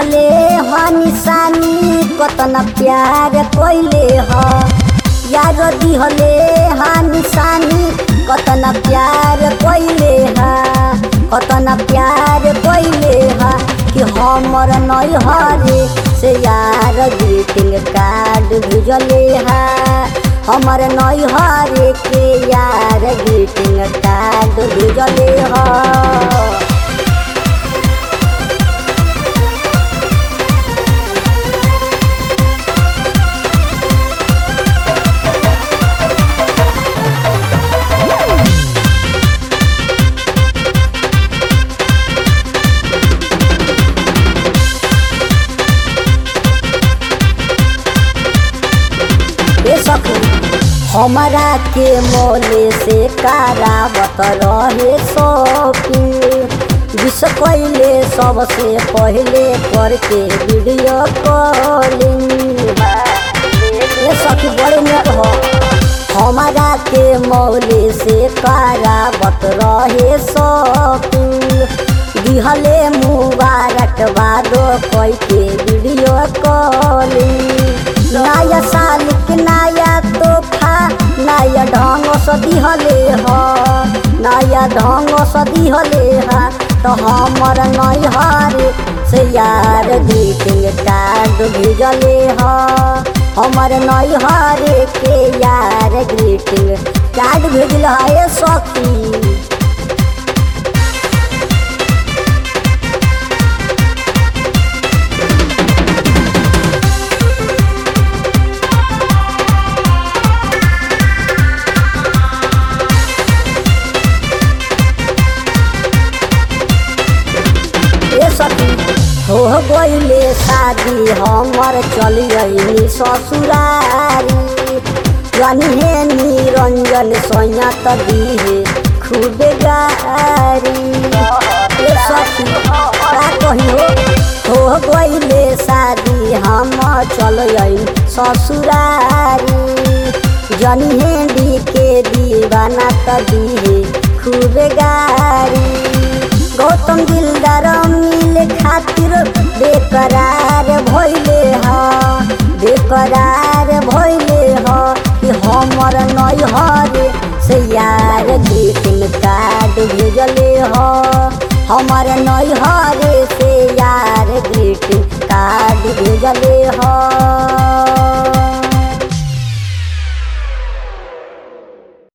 दिहले ह निशानी कतना प्यार कोइले ह यार दिहले ह निशानी कतना प्यार कोइले ह कतना प्यार कोइले ह कि हमर नैहरे से यार ग्रीटिंग कार्ड भेजले ह हमर नैहरे के यार ग्रीटिंग कार्ड भेजले ह ए सखी हमरा के मोले से कारावत रहे शौकीन विष कैले सबसे पहले करके वीडियो कॉलिंग ए सखी बड़े नेट हो हमारा के मौले से कारावत रहे शौकीन दिहले मुबारक बादो कोई के वीडियो कॉलिंग नया साल के नया तोहफा नया ढंग से दिहले ह नया ढंग से दिहले ह तो हमर नैहर से यार ग्रीटिंग कार्ड भेजले ह हमर नैहर के यार ग्रीटिंग कार्ड भेजल है सखी ए सखी हो गईले शादी हमर चल गईली ससुरारी जानी हे निरंजन सैयत दीहे खूब गारी ए सखी का कही हो हो गईले शादी हम चल गई ससुरारी जनी हेंडी के दीवाना त दीहे खूब गारी गौतम दिलदार मिले खातिर बेकरार भइले ह बेकरार भइले ह कि हमर नैहर से यार ग्रीटिंग कार्ड भेजले ह हमर नैहर से यार ग्रीटिंग कार्ड भेजले ह